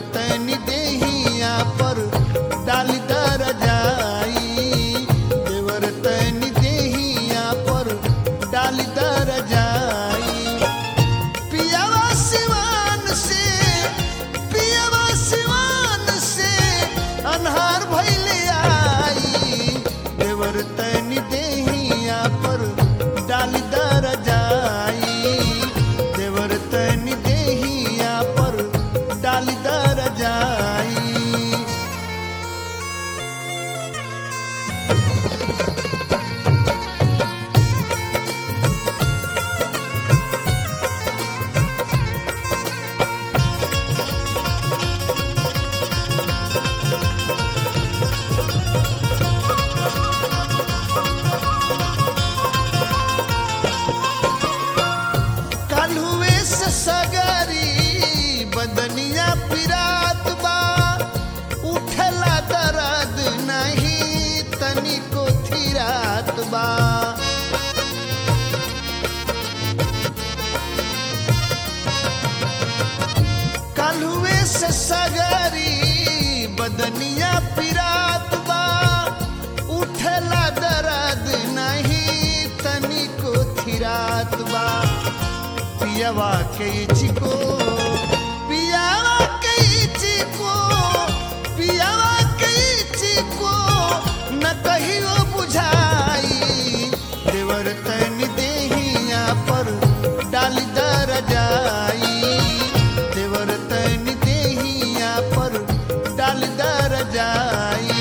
तनी देहिया पर डाली दर जाई देवर तनी देहिया पर डाली दर जाई पियावा सिवान से पियावा सिवान से अनहार भैले आई देवर तनी देहिया पर डाली दर जाई देवर तनी देहिया पर डाली दर जाई काल्हुए से सगरी बदनिया पिरात बा उठला दर्द नहीं तनिको थिरात बा काल्हुए से सगरी बदनिया पिरात बा उठला दर्द नहीं तनिको थिरात बा पियावा के चिको पियावा के चिको पियावा के चिको न कहियो बुझाई देवर तन देहिया पर डाल दर जाई देवर तन देहिया पर डाल दर जाई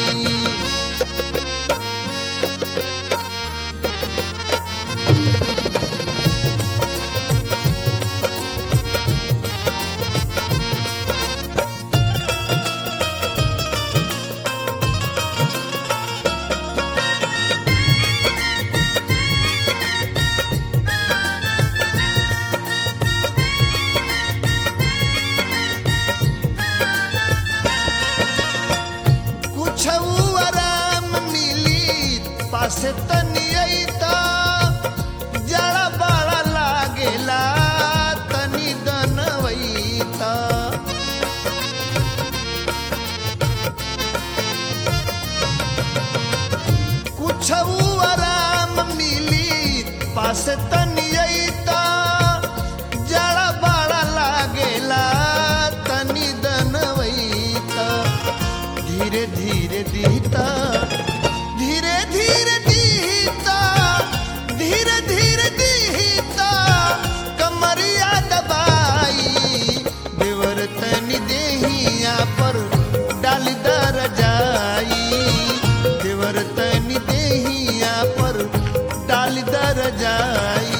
कुछ आराम मिली पासे तनी अइता जड़ा बड़ा लागेला तनी दनवैता कुछ आराम मिली पासे तनी अइता जड़ा बड़ा लागेला तनी दनवैता धीरे धीरे दीता धीरे धीरे दीता धीरे धीरे दीता कमरिया दबाई देवर तनी देहिया पर डाल दर जाई देवर तनी देहिया पर डाल दर जाई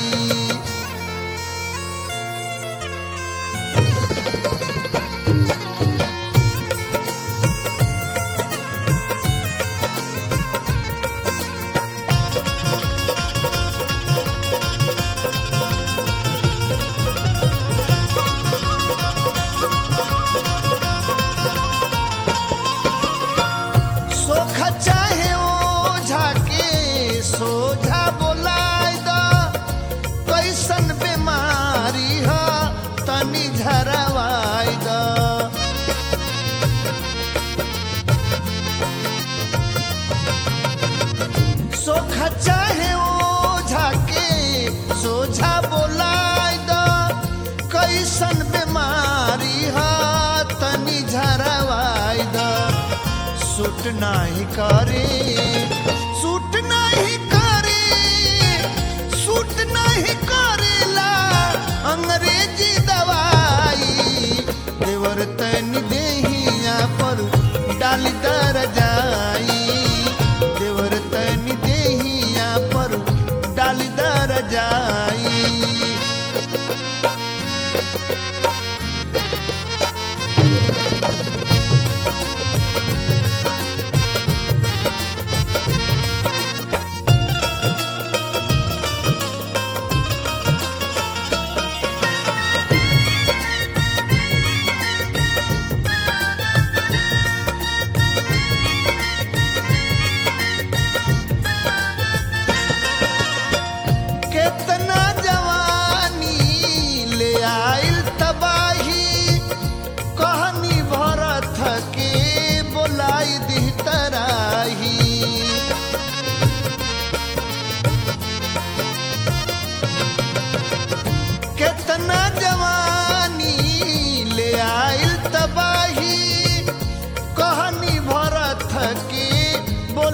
सोख चाहे ओझा के सोझा बोलाय द कैसन बीमारी ह तनी झरवाय द सोख चाहे ओझा के सोझा बोलाय द कैसन बीमारी ह तनी झरवाय द सूट नाही करे सूट नाही करे सूट नाही करेला अंग्रेजी दवाई देवर तन देहिया पर डाल दर जाई देवर तन देहिया पर डाल दर जाई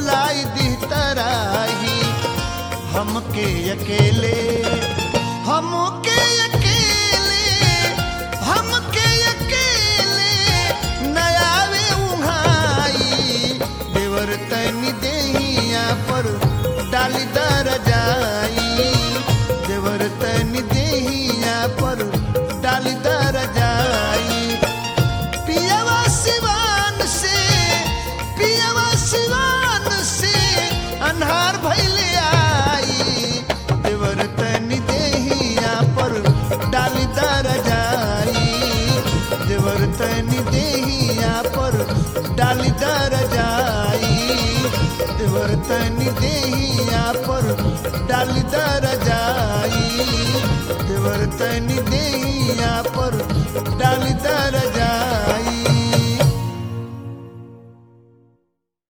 बुलाई दी तराही हमके अकेले हमके अकेले हमके अकेले नयावे उहाई देवर तनी देहिया पर डाली दर जाई देवर तनी देहिया पर डाली दर जाई पियवा सिवान से पियवा सिवान से अन्हार भैले आई देवर तनी देहिया पर डाली दर जाई देवर तनी देहिया पर डाली दर जाई देवर तनी देहिया पर डाली दर जाई देवर तनी दे